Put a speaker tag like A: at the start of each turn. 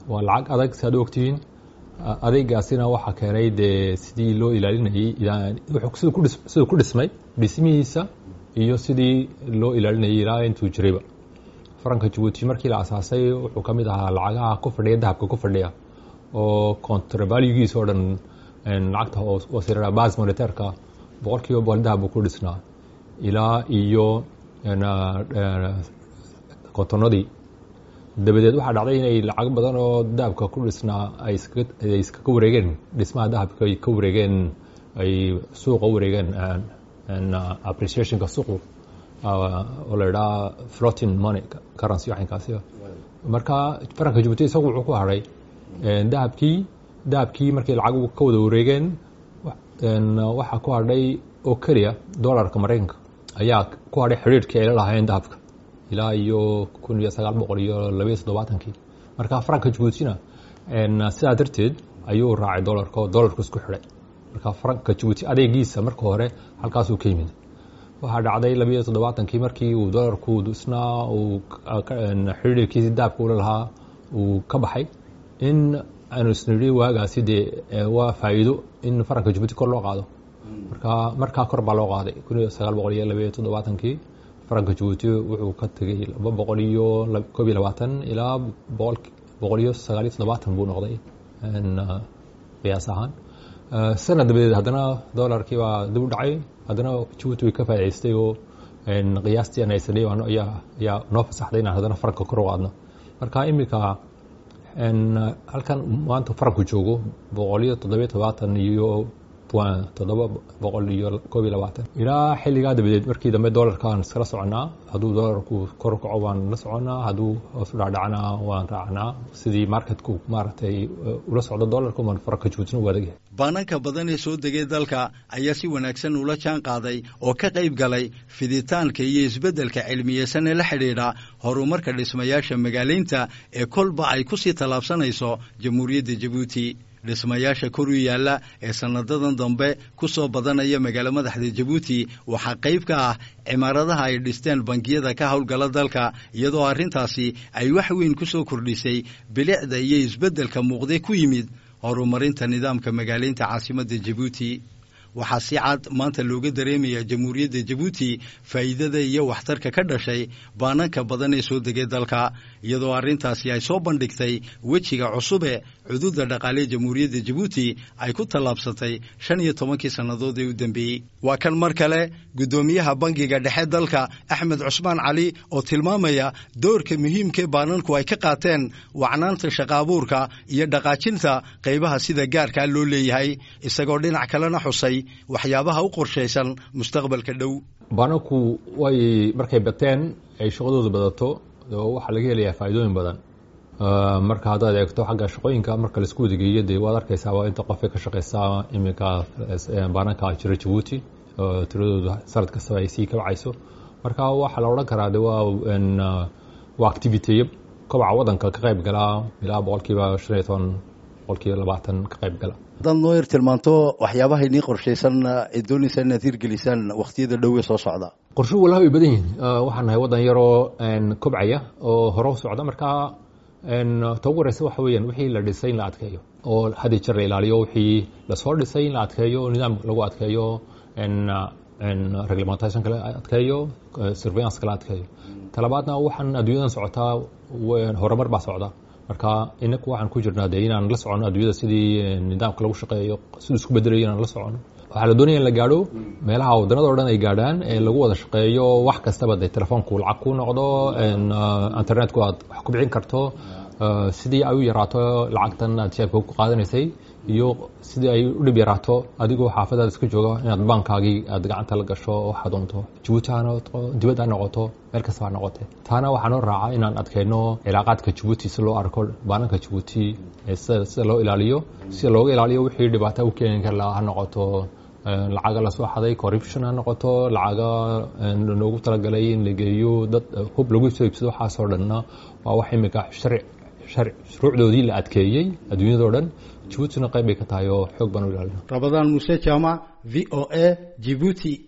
A: waa lacag adag si aad u ogtihiin adeegaasina waxaa keenay dee sidii loo ilaalinayey siduu ku dhismay dhismihiisa iyo sidii loo ilaalinayay ilaa intuu jirayba faranka jabuuti markii la asaasay wuxuu ka mid ahaa lacagaha ku fadhiya dahabka ku fadhiya oo contravalugiisa oo dhan lacagta hoosera bas monitairka boqol kiiba boqol dahab buu ku dhisnaa ilaa iyo kotonadii dabadeed waxaa dhacday inay lacag badan oo dahabka ku dhisnaa ay iskaga wareegeen dhismaha dahabka ay ka wareegeen ay suuqa u wareegeen appreciationka suuqu oo la idhaha flotin money currency waxinkaasi marka faranka jabuuti isagu wuxuu ku hadhay dahabkii dahabkii markay lacag ka wada wareegeen waxaa ku hadhay oo keliya dollarka maraykanka ayaa ku hadhay xidhiirhkii ay la lahaayeen dahabka ilaa iyo kun iyo sagaal boqol iyo labayo toddobaatankii marka faranka jabuutina sidaa darteed ayuu raacay dolarka oo dolarku isku xidhay marka faranka jabuuti adeegiisa marka hore halkaasuu ka yimid waxaa dhacday labayo toddobaatankii markii uu dolarku isnaa uu xidhiirkiisii dahabka ula lahaa uu ka baxay in aanu isnidhi waagaasi dee waa faa'iido in faranka jabuuti kor loo qaado marka markaa kor baa loo qaaday kun iyo sagaal boqol iyo labayo toddobaatankii faranka jabuuti wuxuu ka tegey laba boqol iyo koob iyo labaatan ilaa boqol iyo sagaal iyo toddobaatan buu noqday qiyaas ahaan sanad dabadeed haddana dolarkii baa dib u dhacay haddana jabuuti way ka faa'idaystay oo qiyaastii aan haysanay ayaa ayaa noo fasaxday inaan haddana faranka kor u qaadno marka iminka halkan maanta faranku joogo boqol iyo toddobiyo todobaatan iyo toddoba boqol iyo koob iyo labaatan ilaa xilligaa dabadeed markii dambe dolarkaan iskala soconaa hadduu dolarku kor kaco waan la soconaa hadduu hoos u dhacdhacnaa waan raacnaa sidii marketku maaragtay ula socdo dolarku maan faranka jabuutina u adagyahay
B: baananka badan ee soo degay dalka ayaa si wanaagsan ula jaan qaaday oo ka qayb galay fiditaanka iyo isbeddelka cilmiyeysan ee la xidhiidha horumarka dhismayaasha magaalaynta ee kolba ay ku sii tallaabsanayso jamhuuriyadda jabuuti dhismayaasha kor u yaalla ee sanadadan dambe ku soo badanaya magaalo madaxda jabuuti waxaa qayb ka ah cimaaradaha ay dhisteen bangiyada ka howlgala dalka iyadoo arrintaasi ay wax weyn ku soo kordhisay bilicda iyo isbeddelka muuqday ku yimid horumarinta nidaamka magaalaynta caasimadda jabuuti waxaa si cad maanta looga dareemaya jamhuuriyadda jabuuti faa'iidada iyo waxtarka ka dhashay baananka badan ee soo degay dalka iyadoo arrintaasi ay soo bandhigtay wejiga cusube cududa dhaqaalee jamhuuriyadda jabuuti ay ku tallaabsatay shan iyo tobankii sannadood ee u dambeeyey waa kan mar kale guddoomiyaha bangiga dhexe dalka axmed cusmaan cali oo tilmaamaya doorka muhiimkae baananku ay ka qaateen wacnaanta shaqa abuurka iyo dhaqaajinta qaybaha sida gaarkaa loo leeyahay isagoo dhinac kalena xusay waxyaabaha u qorshaysan mustaqbalka dhow
A: baananku way markay bateen ay shaqadooda badato waxaa laga helayaa faa'iidooyin badan marka haddaad eegto xagga shaqooyinka marka laisku wadageeyo dee waad arkaysaa waa inta qofay ka shaqaysaa iminka baananka jira jabuuti tiradooda sanad kastaba ay sii kabcayso marka waxaa la odhan karaa de waa waa activiteyo kobaca waddanka ka qayb galaa ilaa boqolkiiba shan iyo toban boqolkiiba labaatan ka qayb gala
B: haddaad noo yar tilmaanto waxyaabaha inii qorshaysan ee doonaysaa inaad hirgelisaan wakhtiyada dhowe soo socda
A: qorshuhu walaha way badan yihiin waxaan nahay waddan yaroo kobcaya oo hore u socda marka ta ugu horeysa waxa weeyaan wixii la dhisay in la adkeeyo oo hadii jeer la ilaaliyo wixii lasoo dhisay in la adkeeyo nidaam lagu adkeeyo reglementation kala adkeeyo surveillance kala adkeeyo talabaadna waxaan adduunyadan socotaa horumar baa socda marka inaku waxaan ku jirnaa dee inaan la socono adduunyada sidii nidaamka lagu shaqeeyo siduu isku bedelayo inaan la socono waxaa la doonaya in la gaadho meelaha waddanada o dhan ay gaadhaan ee lagu wada shaqeeyo wax kastaba dee telefoonku lacag ku noqdo internetku aad wax ku bixin karto sidii ay u yaraato lacagtan aad jeebka ku qaadanaysay iyo sidii ay u dhib yaraato adigoo xaafadaada iska jooga inaad baankaagii aad gacanta la gasho waxaad doonto jabuuti ha noqoto dibad ha noqoto meel kasta ha noqote taana waxaa noo raaca inaan adkeyno cilaaqaadka jabuuti si loo arko baananka jabuuti sida loo ilaaliyo sida looga ilaaliyo wixii dhibaata u keeni kara ha noqoto lacaga lasoo xaday corruption ha noqoto lacaga loogu talagalay in la geeyo dad hub lagu soo iibsado waxaasoo dhanna waa wax imika sharci shuruucdoodii la adkeeyey adduunyadao dhan jabuutina qayb bay ka tahay oo xoog baan u ilaalina
B: rabadaan muuse jaamac v o a jibuuti